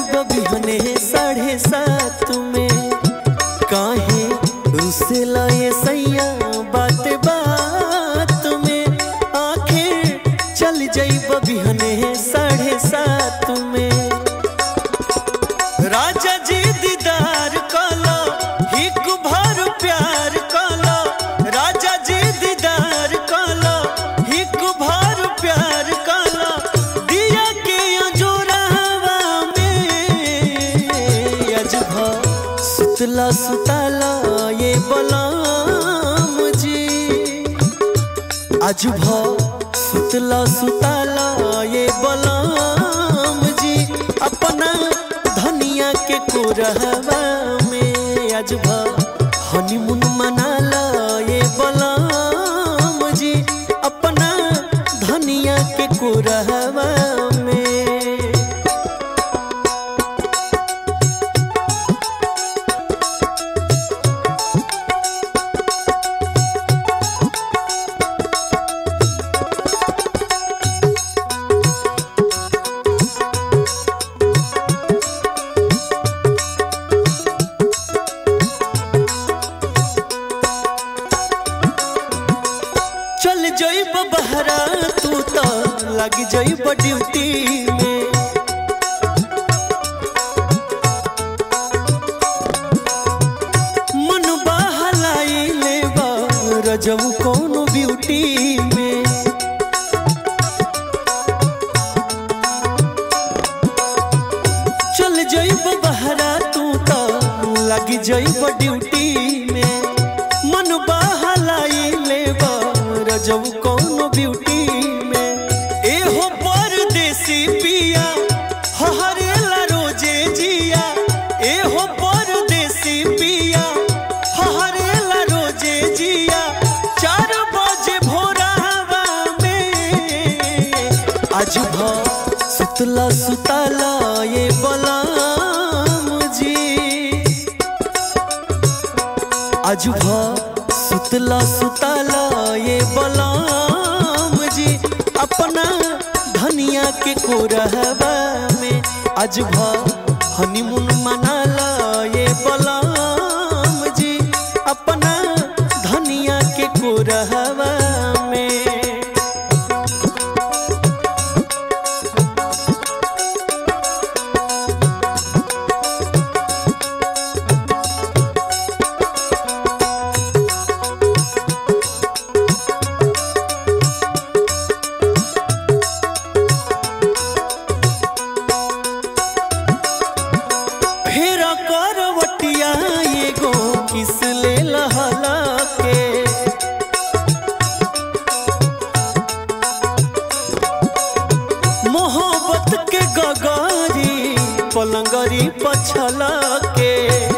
जइब बिहने साढ़े सात में काहे रुसे लाए सैया बात बात में आखिर चल जइब बिहने साढ़े सात में राजा जी दीदार काला हिक भर प्यार काला राजा जी दीदार काला हिक भर प्यार काला दिया के अजोरावा में अजभा सुतला सुताला ये बलाम जी अजभा सुतला सुताला ये बलाम जी अपना धनिया के कोरहवा में अजभा हनीमून मनाला ये बलाम जी अपना धनिया के कोरहवा में चल जइब बहरा तू तो लग जइब ड्यूटी में मन बहलाई लेबा रजब कौन ब्यूटी में चल जइब बहरा तू तो लग जइब ड्यूटी में मन बहलाई लेबा रजब कौन ब्यूटी में एहो परदेसी पिया हहरेला रोजे जिया एहो परदेसी पिया हहरेला रोजे जिया चार बजे भोरावा में आज भ सुतला सुताला ये बलाम जी आज भ सुतला सुताला ये बलाम जी अपना धनिया के कोरहवा में आज भ हनीमून मनाला ये बलाम जी अपना धनिया के कोरहवा में फेर करवटिया एगो किस ले लहला के मोहब्बत के गगारी पलंगरी पछला के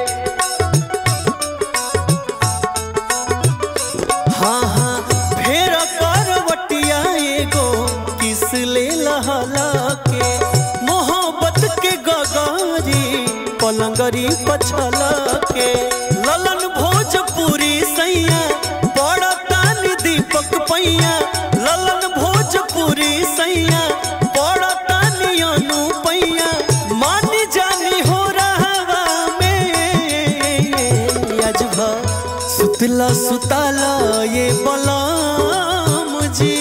हाँ हाँ फेर करवटिया एगो किस ले लहला के मोहब्बत के गगारी पलंगरी पछला के ललन भोजपुरी सैया बड़ा तान दीपक पैया ललन भोजपुरी सैया बड़ा तानी अनु पैया मानी जानी हो रहा में अजभा सुतला सुताला ये बलाम जी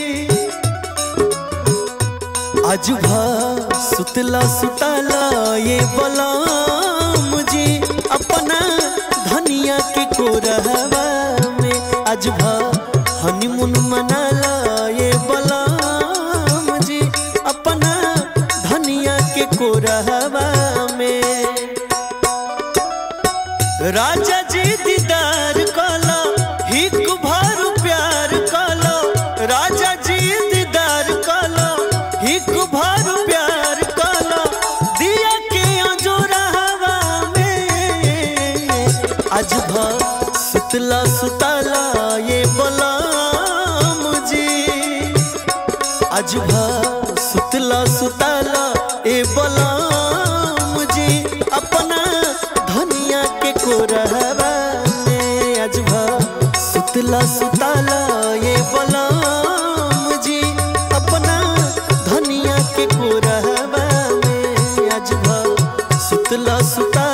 आज भा सुतला सुताला ये बलाम जी अपना धनिया के कोरहवा में आज भा हनीमून मनाला ये बलाम जी अपना धनिया के कोरहवा में राजा जी दीदार काला हिक भर प्यार काला राजा जी दीदार काला हिक भर प्यार काला दिया के अजोरावा में आज भा सुतला सुताला ये बलाम जी आज भा सुतला सुताला ए बलाम जी अपना धनिया के कोरहवा में आज भा सुतला सुताला ये बलाम जी अपना धनिया के कोरहवा में आज भा सुतला सुता